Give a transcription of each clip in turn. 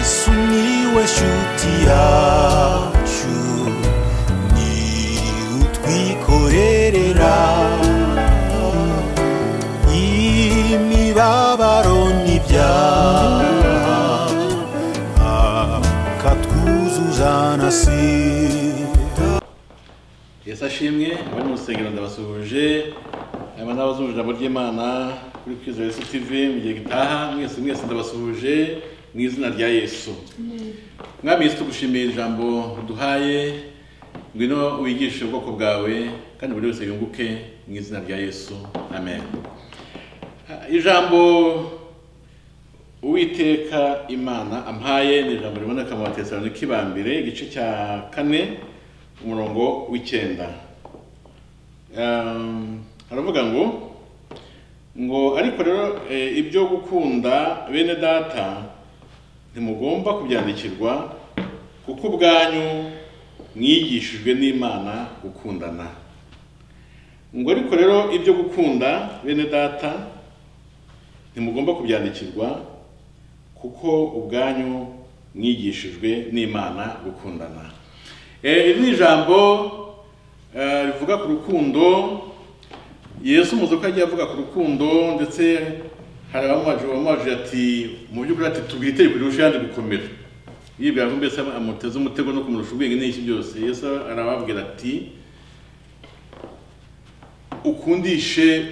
Sumiłeś utiaciu Ni utwikorerera Imibabaro n'ibyaha Akatwuzuzanasira yesu ashimwe abari mu rusengero ndabasuhuje hanyuma n'abazunguje ijambo ry'imana kuri kwizera yesu tv mu gihe gitaha mwese mwese ndabasuhuje mu izina rya yesu mwami yesu tugushimiye ijambo uduhaye ngwino wigishe ubwoko bwawe kandi buri wese yunguke mu izina rya yesu amen Ah, ijambo uwiteka imana ampaye ni ijambo riboneka mu batesalonike k'ibambere igice cya kane umurongo w'icyenda Um, aravuga ngo ngo ariko rero eh, ibyo gukunda bene data ntimugomba kubyandikirwa kuko ubwanyu mwigishijwe n'imana gukundana ngo ariko rero ibyo gukunda bene data ntimugomba kubyandikirwa kuko ubwanyu mwigishijwe n'imana gukundana Eh, iri ni ijambo eh, rivuga ku rukundo yesu muzi ko yagiye avuga ku rukundo ndetse hari abamubaje bamubaje ati mu by'ukuri ati tubwire itegeko rirusha ayandi gukomera yibwira ko mbese amuteze umutego no kumurusha ubwenge n'iki byose yesu arababwira ati ukundishe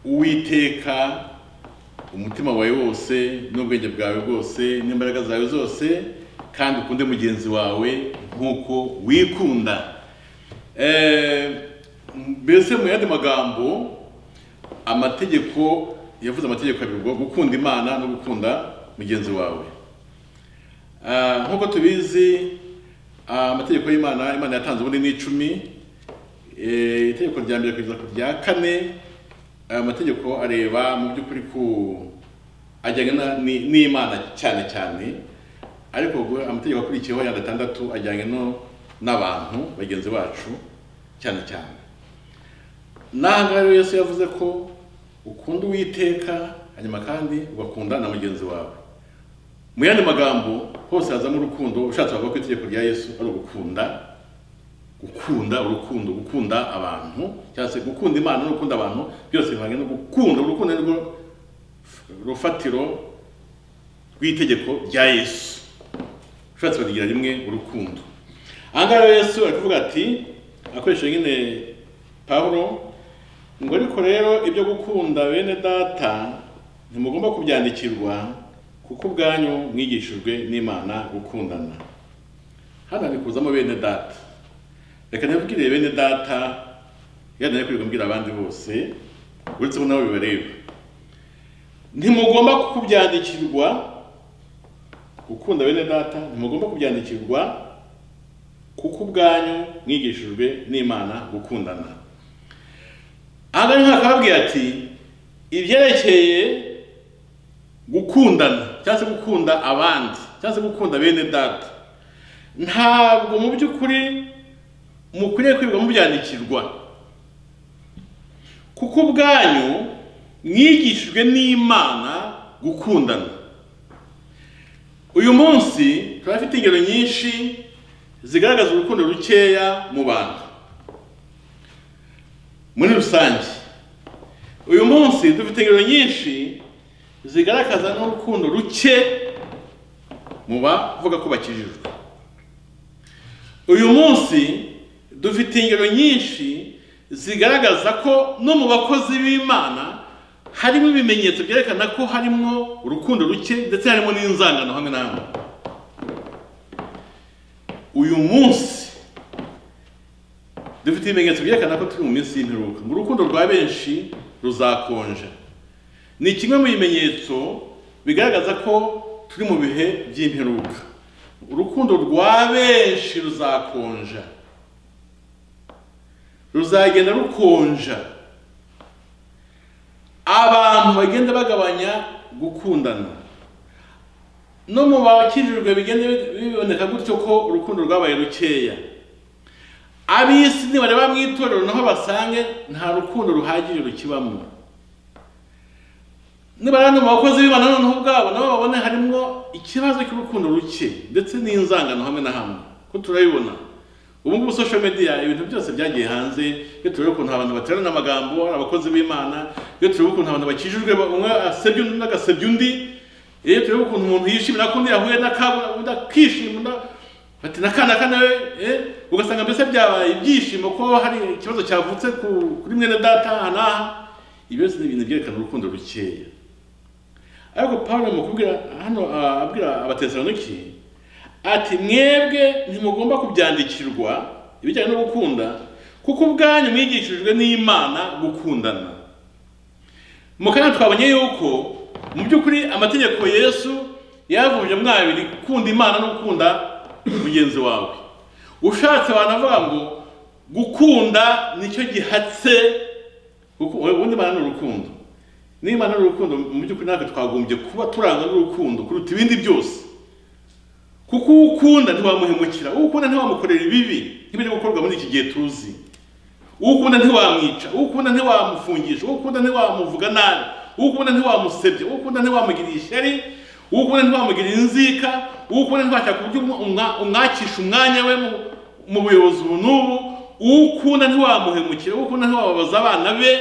uwiteka umutima wawe wose n'ubwenge bwawe bwose n'imbaraga zawe zose kandi ukunde mugenzi wawe nk'uko wikunda Eh, mbese mu yandi magambo amategeko yavuze amategeko abiri ngo gukunda imana no gukunda mugenzi wawe Ah, nk'uko tubizi ah, amategeko y'imana imana yatanze ubundi ni icumi Eh, itegeko rya mbere kugeza ku rya kane aya mategeko areba mu by'ukuri ku ajyanye na- ni- n'imana cyane cyane ariko gu- amategeko akurikiyeho ya gatandatu ajyanye no n'abantu bagenzi bacu cyane cyane n'aha ngaha rero yesu yavuze ko ukunda uwiteka hanyuma kandi ugakunda na mugenzi wawe mu yandi magambo hose hazamo urukundo ushatse wavuga ko itegeko rya yesu ari ugukunda gukunda urukundo gukunda abantu cyangwa se gukunda imana no gukunda abantu byose bivanye no gukunda urukundo ni rwo rufatiro rw'itegeko rya yesu ushatse barigira rimwe urukundo aha ngaha rero yesu ari kuvuga ati akoresheje nyine pawulo ngo ariko rero ibyo gukunda bene data ntimugomba kubyandikirwa kuko ubwanyu mwigishijwe n'imana gukundana hano hari kuzamo bene data reka nabwire bene data yari nari kwiga mbwira abandi bose uretse bo nabo bibareba ntimugomba kubyandikirwa gukunda bene data ntimugomba kubyandikirwa kuko ubwanyu mwigishijwe n'imana gukundana aha ngaha niho akababwira ati ibyerekeye gukundana cyangwa se gukunda abandi cyangwa se gukunda bene data ntabwo mu by'ukuri mukwiriye kwibwa mubyandikirwa kuko ubwanyu mwigishijwe n'imana gukundana uyu munsi turafite ingero nyinshi zigaragaza urukundo rukeya mu bantu muri rusange uyu munsi dufite ingero nyinshi zigaragaza n'urukundo ruke mu bavuga ko bakijijwe uyu munsi dufite ingero nyinshi zigaragaza ko no mu bakozi b'imana harimo ibimenyetso byerekana ko harimo urukundo ruke ndetse harimo n'inzangano hamwe na hamwe uyu munsi dufite ibimenyetso byerekana ko turi mu minsi y'imperuka ngo urukundo rwa benshi ruzakonja ni kimwe mu bimenyetso bigaragaza ko turi mu bihe by'imperuka urukundo rwa benshi ruzakonja ruzagenda rukonja abantu bagenda bagabanya gukundana no mu bakijijwe bigenda biboneka gutyo ko urukundo rwabaye rukeya ab'isi nibareba mu itorero naho basange nta rukundo ruhagije rukibamo nibara no mu bakozi b'imana noneho ubwabo nabo babone harimo ikibazo cy'urukundo ruke ndetse n'inzangano hamwe na hamwe ko turabibona ubu ngubu social media ibintu byose byagiye hanze iyo tureba ukuntu abantu baterana amagambo ari abakozi b'imana iyo tureba ukuntu abantu bakijijwe ba- umwe asebya undi undi agasebya undi iyo tureba ukuntu umuntu yishimira ko undi yahuye n'akabura undi akishima bati nakana kana we eh ugasanga mbese byabaye ibyishimo ko hari ikibazo cyavutse ku- kuri mwene data aha n'aha ibyo byose ni ibintu byerekana urukundo rukeya ariko pawulo mu kubwira hano ah, abwira abatesaloniki ati mwebwe ntimugomba kubyandikirwa ibijyanye no gukunda kuko ubwanyu mwigishijwe n'imana gukundana mu kanya twabonye yuko mu by'ukuri amategeko yesu yayavunje mo abiri gukunda imana no gukunda mugenzi wawe ushatse wanavuga ngo gukunda nicyo gihatse kuko ubundi imana ni urukundo n'imana ni urukundo mu by'ukuri natwe twagombye kuba turangwa n'urukundo kuruta ibindi byose kuko uwo ukunda ntiwamuhemukira uwo ukunda ntiwamukorera ibibi nk'ibiri gukorwa muri iki gihe tuzi uwo ukunda ntiwamwica uwo ukunda ntiwamufungisha uwo ukunda ntiwamuvuga nabi uwo ukunda ntiwamusebya uwo ukunda ntiwamugirira ishyari uwo ukunda ntiwamugirira inzika uwo ukunda ntiwashaka uburyo umwa- umwakisha umwanya we mu- mu buyobozi ubu n'ubu uwo ukunda ntiwamuhemukira uwo ukunda ntiwababaza abana be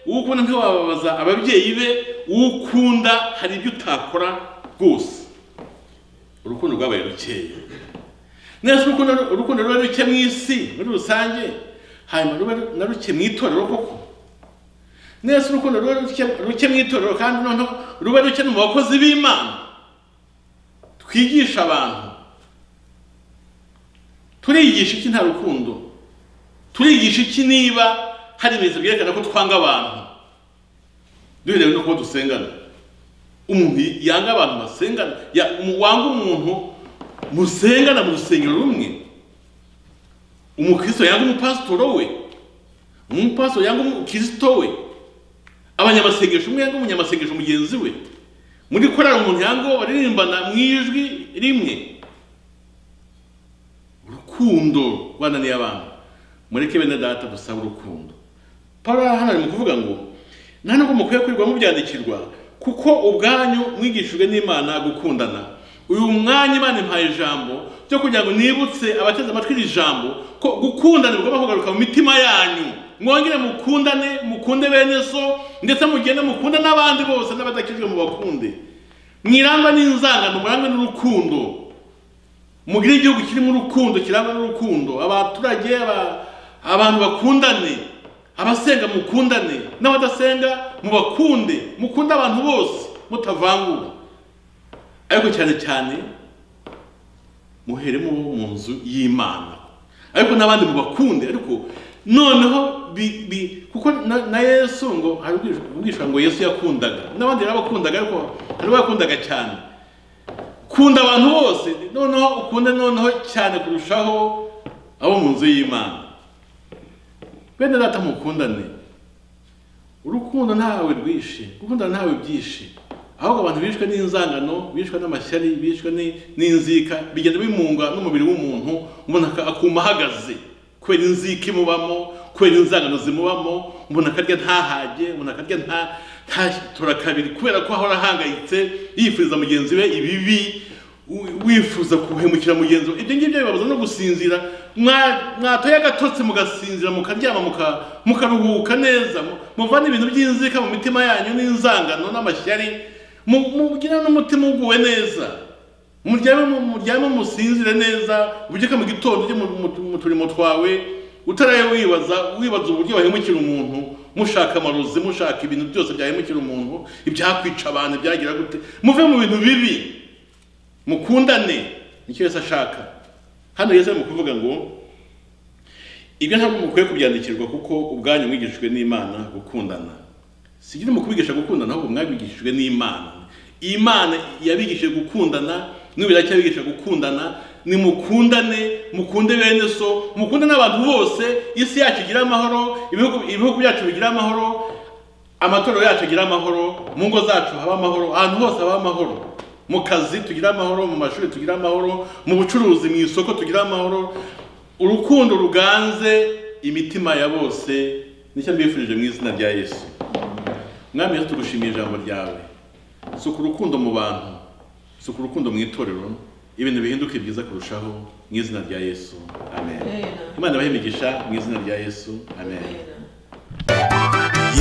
uwo ukunda ntiwababaza ababyeyi be uwo ukunda hari ibyo utakora rwose urukundo rwabaye rukeya neza urukundo urukundo ruba ruke mu isi muri rusange hanyuma ruba na ruke mu itorero koko neza urukundo ruba ruke ruke mu itorero kandi noneho ruba ruke no mu bakozi b'imana twigisha abantu turigisha iki nta rukundo turigisha iki niba hari ibimenyetso byerekana ko twanga abantu duherewe no kuba dusengana umuntu yanga abantu basengana ya- umu- wanga umuntu musengana mu rusengero rumwe umukristo yanga umupasitoro we umupasitoro yanga umukristo we abanyamasengesho umwe yanga umunyamasengesho mugenzi we muri korari umuntu yanga uwo baririmbana mu ijwi rimwe urukundo rwananiye abantu mureke bene data dusabe urukundo paul hano ari mu kuvuga ngo nta nubwo mukwiye kwirirwa mubyandikirwa kuko ubwanyu mwigishijwe n'imana gukundana uyu mwanya imana impaye ijambo ryo kugira ngo nibutse abateze amatwi iri jambo ko gukundana bigomba kugaruka mu mitima yanyu mwongere mukundane mukunde bene so ndetse mugende mukunde n'abandi bose n'abadakijwe mu bakunde mwirangwa n'inzangano murangwe n'urukundo mugire igihugu kirimo urukundo kirangwa n'urukundo abaturage aba- abantu bakundane abasenga mukundane n'abadasenga mubakunde mukunde abantu bose mutavangura ariko cyane cyane muheremo abo mu nzu y'imana ariko n'abandi mubakunde ariko noneho bi, bi, kuko na, na yesu ngo hari ubwishwa- ubwishwa ngo yesu yakundaga n'abandi yarabakundaga ariko hari abo yakundaga cyane kunda abantu bose noneho ukunde noneho cyane kurushaho abo mu nzu y'imana bene data mukundane urukundo ntawe rwishe gukundana ntawe byishe ahubwo abantu bishwe n'inzangano bishwe n'amashyari bishwe ni- n'inzika bigenda bimunga n'umubiri w'umuntu umuntu aka- akuma ahagaze kubera inzika imubamo kubera inzangano zimubamo umuntu akarya ntahage umuntu akarya nta ntatora kabiri kubera ko ahora ahangayitse yifuriza mugenzi we ibibi wi- wifuza kuhemukira mugenzi we ibyo ngibyo bibabuza no gusinzira Mwa- mwatoye agatotsi mugasinzira mukaryama muka- mukaruhuka neza mu- muvana ibintu by'inzika mu mitima yanyu n'inzangano n'amashyari mu- mugire n'umutima uguwe neza muryame mu- muryame musinzire neza ubyuke mu gitondo ujye mu- mu- mu turimo twawe utaraye wibaza wibaza uburyo wahemukira umuntu mushaka amarozi mushaka ibintu byose byahemukira umuntu ibyakwica abantu byagira gute muve mu bintu bibi mukundane nicyo yose ashaka hano yesu ari mu kuvuga ngo ibyo ntabwo mukwiye kubyandikirwa kuko ubwanyu mwigishijwe n'imana gukundana si ibyo mu kubigisha gukundana ahubwo mwabigishijwe n'imana imana yabigishije gukundana n'ubu iracyabigisha gukundana ni mukundane mukunde bene so mukunde n'abantu bose isi yacu igire amahoro ibihugu ibihugu byacu bigire amahoro amatorero yacu agire amahoro mu ngo zacu haba amahoro ahantu hose haba amahoro mu kazi tugire amahoro mu mashuri tugire amahoro mu bucuruzi mu isoko tugire amahoro urukundo ruganze imitima ya bose nicyo mbifurije mu izina rya yesu mwami yesu tugushimiye ijambo ryawe suka urukundo mu bantu suka urukundo mu itorero ibintu bihinduke byiza kurushaho mu izina rya yesu amen Amen. imana ibahe imigisha mu izina rya yesu amen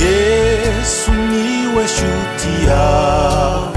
yesu niwe shuti yawe